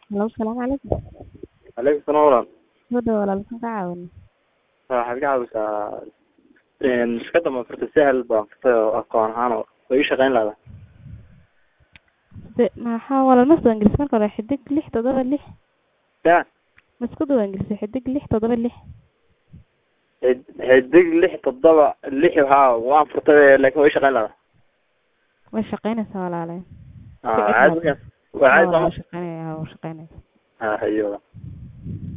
Hello, salaamu calaykum. Calaykum salaam walaal. Soo dhawaad walaal, maxaan kaa caawinaa? Waxaad ka caawisaa een shirkadda ma furtay sahal baan furtay oo aqoon ahaan oo way ii shaqayn lahadaa. De maxaa walaal ma soo ingiriis marka hore xidig lix toddoba lix Ya ma isku daba ingiriisay xidig lix toddoba lix xid- xidig lix toddoba lix haa waan furtay laakiin way ii shaqayn lahadaa. way shaqaynaysaa walaale Ah, caadi weeyaan. Waa caadi Waa sooma? shaqaynaya waa shaqaynaysaa Ah, hayo.